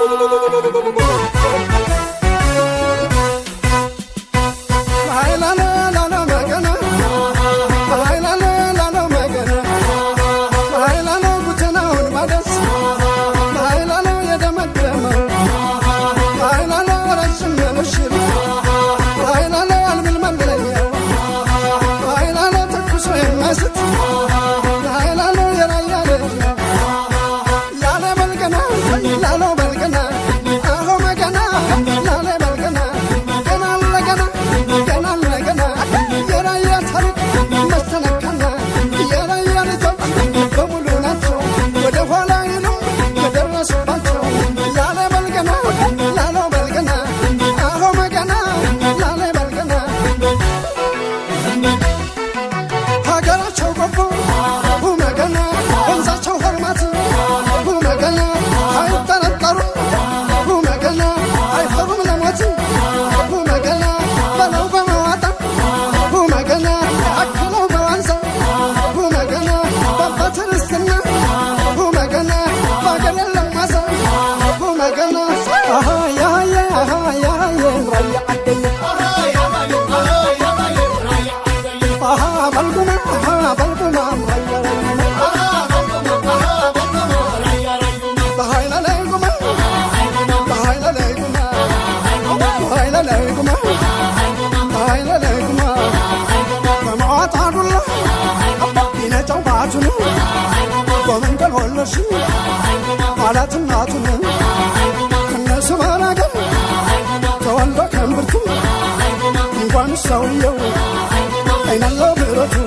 ማለት እናቱን ከነሱ ባላገር ተወልዶ ከእምብርቱ እንኳን ሰውየው አይናለው ብረቱ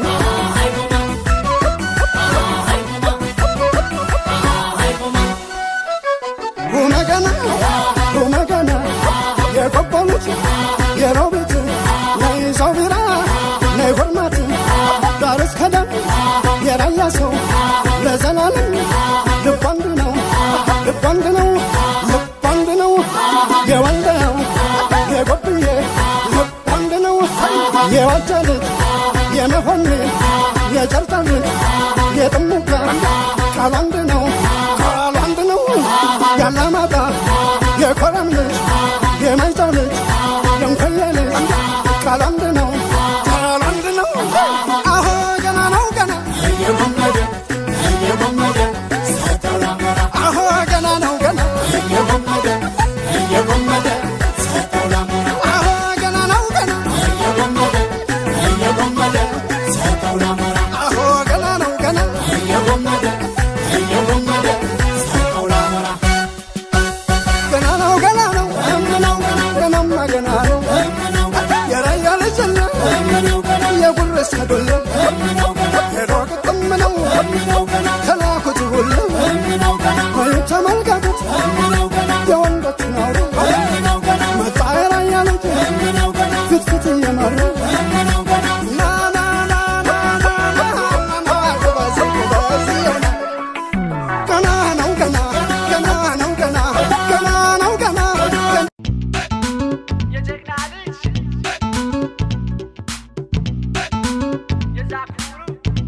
ሁመገና ሁመገና የቆቦሉት የሮቢት ነይ ሰው ቢራ ነይ ጎርማት ዳር እስከ ዳር የራያ ሰው ለዘላለም ልብ አንድ ነው ልብ አንድ ነው ልብ አንድ ነው የወልደው የጎብዬ ልብ አንድ ነው የዋጃ ልጅ የመሆን የጨርጫ ልጅ የጥሙጋ ቃል አንድ ነው ቃል አንድ ነው ያላማጣ የኮረም ልጅ የማይጫው ልጅ የንኮዬ ልጅ ቃል አንድ ነው ቃል አንድ ነው አሁ ገና ነው ገና እየጎመደ እየጎመደ ሰጠው ላሞራ አሁ ገና ነው ገና እየጎመደ እየጎመደ ሰጠው ላሞራ አሁ ገና ነው ገና እየጎመደ እየጎመደ ሰጠው ላሞራ አሁ ገና ነው ገና እየጎመደ እየጎመደ ሰጠው ላሞራ ገና ነው ገና ነው እምነው ገና ገናማ ገና ነው እምነው ገና የራያ ልጅና እምነው ገና የጉርስ ከዶለ እምነው ገና ሄዶ ግጥም ነው እምነው ገና ከላኩት ሁሉ እምነው ገና ወይ ተመልከቱት እምነው ገና የወንዶችን አውሩ እምነው ገና መጣ የራያ ልጅ እምነው ገና ፍትፍት እየመራ እምነው ገና ና ና ና ና ና ና ና ጎበዝ ጎበዝ የሆነ ገና ነው ገና ገና ነው ገና ገና ነው ገና ገና የጀግና ልጅ የዛኩሩ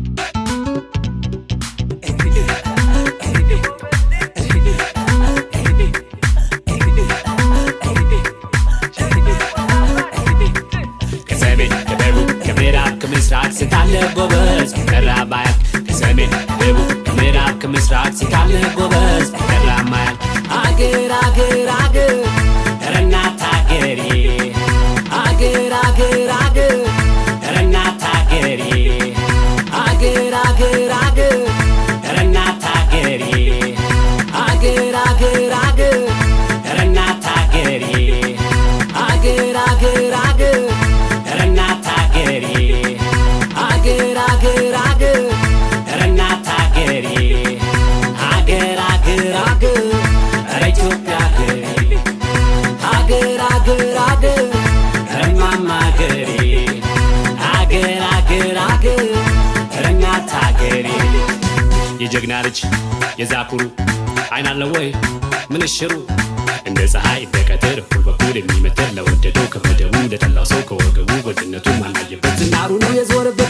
ከሰሜን ከደቡብ ከምዕራብ ከምስራቅ ስታለ ጎበዝ ቀራ ማያል ከሰሜን ከደቡብ ከምዕራብ ከምስራቅ ስታለ ጎበዝ ቀራ ማያል አገር አገር አገር ኧረ እናት አገሬ አገር አገር አገር ኧረ እናት አገሬ አገር አገር አገር ኧረ እናት አገሬ አገር አገር አገር ኧረ እናት አገሬ አገር አገር አገር ኧረ እናት አገሬ አገር አገር አገር ኧረ እናት አገሬ አገር አገር አገር ኧረ ኢትዮጵያ አገሬ አገር አገር አገር ኧረ እማማ አገሬ አገር አገር አገር ኧረ እናት አገሬ የጀግና ልጅ የዛኩሩ አይን አለ ወይ ምንሽሩ እንደ ፀሐይ እንደ ቀትር እኩል በኩል የሚመትር ለወደደው ከመደቡ ለጠላው ሰው ከወገቡ ወድነቱ ማናየበት ዝናሩ ነው የዞረበት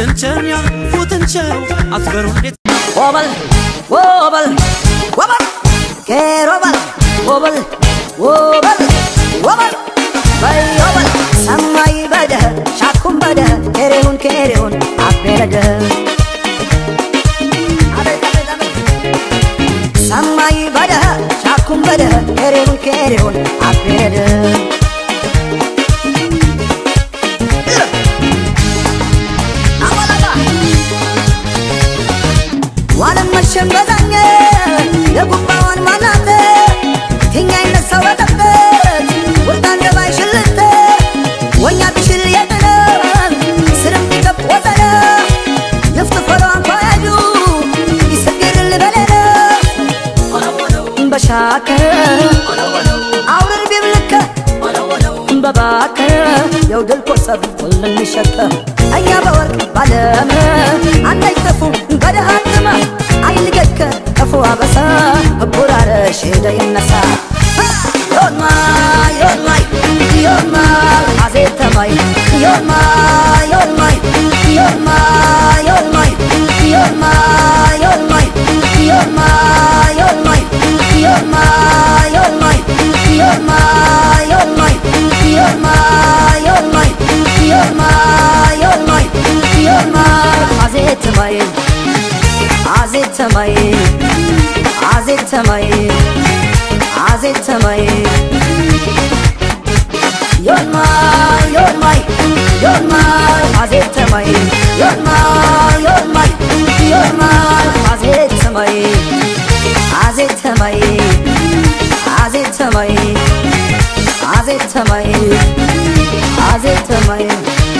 ስንቸኛ ፉትንቸው አትበሩ እንዴት ወበል ወበል ወበል ኬሮበል ወበል ወበል ወበል በይ ወበል ሰማይ በደ ሻኩም በደ ኬሬሁን ኬሬሁን አቤረደ ሰማይ በደ ሻኩም በደ ኬሬሁን ኬሬሁን አቤረደ ዋለም መሸም በዛኘ የጉባዋን ማናተ ትኛ ይነሳው በጠበት ወርዳን ገባይ ሽልተ ወኛ ብሽል የጥነ ስርም ቢከብ ወዘነ ይፍትፈሮ አንኳያጁ ይስግርል በለነ በሻከ አውረር ቢብልከ በባከ የውድል ኮሰብ ሁሉም ይሸከ እኛ በወርቅ ባለም አንዳይጠፉ በደሃትመ አይልገከ ከፉ አበሳ እቡራረ ሼደ ይነሳ ዮማ ዮማይ ዮማ አዜተማይ ዮማ ዮማይ ዮማ ዮማይ ዮማ ዮማይ ዮማ ዮማይ ዮማ ዮማይ ዮማ ዮማይ ዮማ ዮማይ ዮማ ዮማይ ዮማ አዜተማይ አዜተማይ አዜተማይ አዜተማይ ዮማ ዮማይ ዮማ አዜተማይ ዮማ ዮማይ ዮማ አዜተማይ አዜተማይ አዜተማይ አዜተማይ አዜተማይ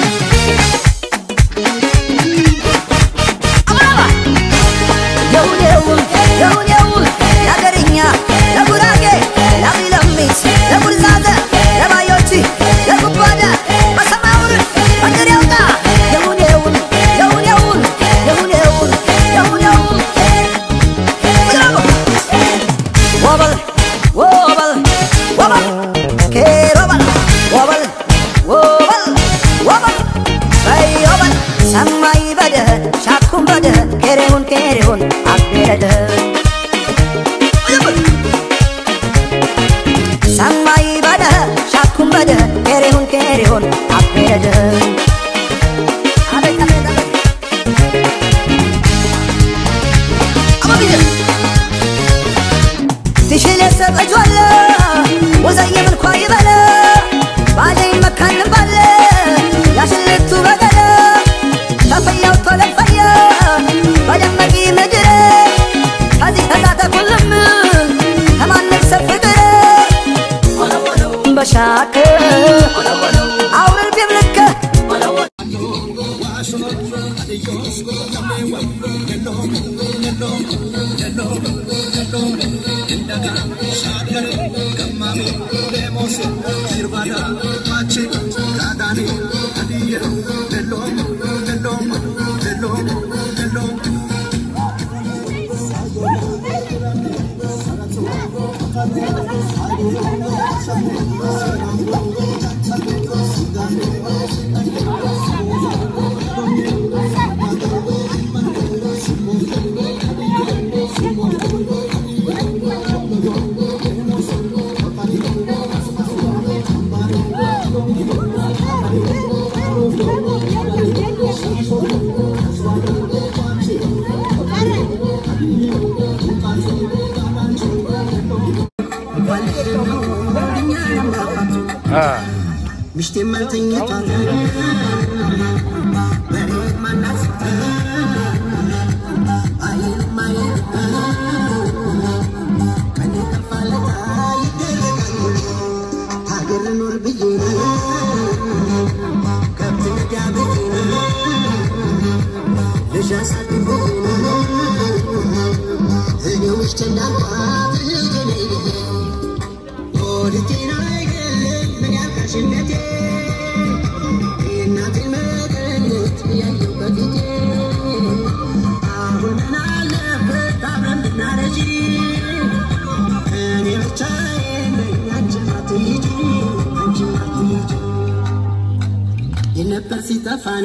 የውኔውን የውኔውን የአገርኛ ለጉራጌ ለሚለሚት ለጉርዛዘ ለባዮች ለጉባዳ በሰማውር መንገድ ያውጣ የውኔውን የውኔውን የውኔውን የውኔውን ወበል ወበል ወበል ኬሮበል ወበል ወበል ወበል በይ ወበል ሰማይ በደ ሻኩም በደ ኬሬሁን ኬሬሁን አቤረደ ሰማይ በደ ሻኩም በደ ኬሬሁን ኬሬሁን አቤረደ አቤት አቤት አቤት አባቢለ ትሽል የሰበጇለ ወዘየ ምልኳ ይበለ ባለኝ መካንም ባለ ያሽልቱ በገለ ተፈያው ተለፈየ በደመቂ ምድር ከዚህ ተዛተ ኩልም ከማንም ሰብ ፍቅር በሻክ አውርር ቢብልከ ምሽቴ ማልተኛቷል በሬ ማናት አይን ማየት ቀን የጠፋለታ ይደረጋል ሀገር ኖር ብዬ ከብት ነዳ ብዬ ልጅ አሳድጎ እኔ ውስጥ እንዳልኳት እህቴ ወድጄን አይገለኝ ምን ያልካሽነቴ የእናቴን መቀነት ያየው በፊቴ አሁን ምን አለበት አብረን ብናረጂ እኔ ብቻዬን ነኝ አንቺም አትሂጂ አንቺም አትሂጂ የነበ ፍቅር ሲጠፋን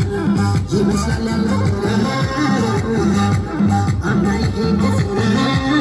ይመስላል ያለ አባይ ሄደ